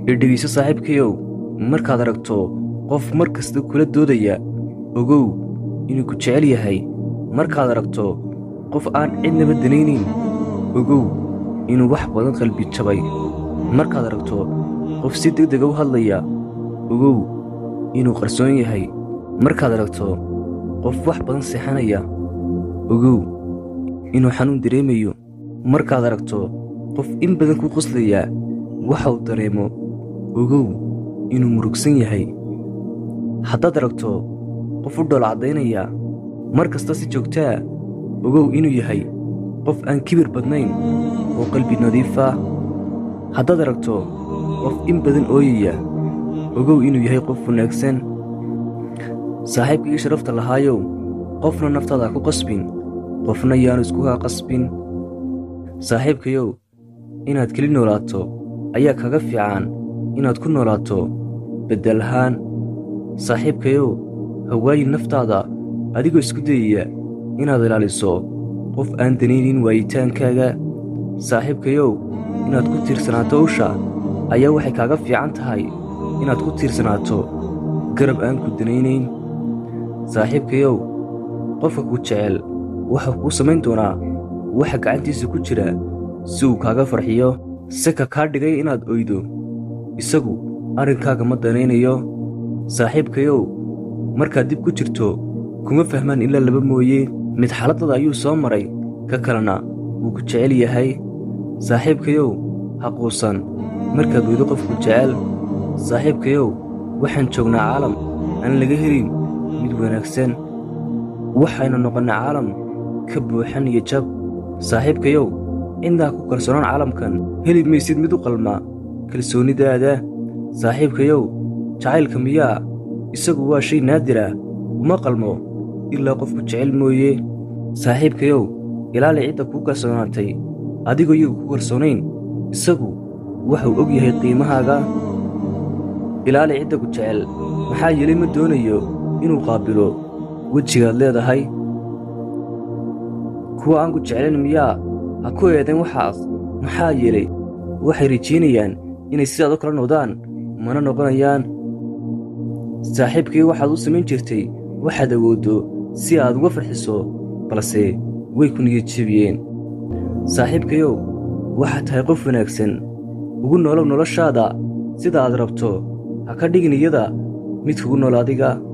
ee dhegayso saaxiibkayow markaad aragto qof mar kasta kula doodaya ogow inuu ku jecel yahay markaad aragto qof aan cidnaba danaynayn ogow inuu wax badan qalbi jabay markaad aragto qof si deg dega u hadlaya ogow inuu qarsoon yahay markaad aragto qof wax badan seexanaya ogow inuu xanuun dareemayo markaad aragto qof in badan ku qoslaya waxa uu dareemo ogow inuu murugsan yahay haddaad aragto qof u dhool caddaynaya mar kasta si joogtaa ogow inuu yahay qof aan kibir badnayn oo qalbi nadiifa haddaad aragto qof in badan ooyaya ogow inuu yahay qof wanaagsan saaxiibkaii sharafta lahaayow qofna naftaada ku qasbin qofna yaanu iskugaa qasbin saaxiibkayow inaad keli noolaato ayaa kaga fiican inaad ku noolaato beddel ahaan saaxiibkayow hawaayin naftaada adigoo isku dayaya inaad ilaaliso qof aan danaynin waayitaankaaga saaxiibkayow inaad ku tiirsanaato usha ayaa waxay kaaga fiican tahay inaad ku tiirsanaato garab aan ku danaynayn saaxiibkayow qofka ku jecel waxuu kuu samayn doonaa waxa gacantiisa ku jira si uu kaaga farxiyo seka kaa dhigay inaad oydo isagu arrinkaaga ma danaynayo saaxiibkayow markaad dib ku jirto kuma fahmaan ilaa laba mooye mid xaaladdada ayuu soo maray ka kalena wuu ku jecel yahay saaxiibkayow ha quusan markaad weydo qofku jecel saaxiibkayow waxaan joognaa caalam aan laga helin mid wanaagsan waxaynu noqonnay caalam ka buuxan iyo jab saaxiibkayow ciddaa ku kalsoonaan caalamkan heli maysid mid u qalma kalsoonnidaada saaxiibkayow jacaylka miyaa isagu waa shay naadira uma qalmo ilaa qofku jecel mooye saaxiibkayow ilaali cidda kuu kalsoonaatay adigoo iyagu ku kalsoonayn isagu waxuu og yahay qiimahaaga ilaali cidda ku jecel maxaa yeelay ma doonayo inuu qaabilo wejigaad leedahay kuwa aan ku jeclayn miyaa ha ku eedayn waxaas maxaa yeelay waxay rajaynayaan inay sidaad u kala noqdaan mana noqonayaan saaxiibkii waxaad u samayn jirtay waxaad awooddo si aad uga farxiso balse way ku niyadjebiyeen saaxiibkayow waxaad tahay qof wanaagsan ugu noolow noloshaada sida aad rabto ha ka dhigin iyada mid kugu nool adiga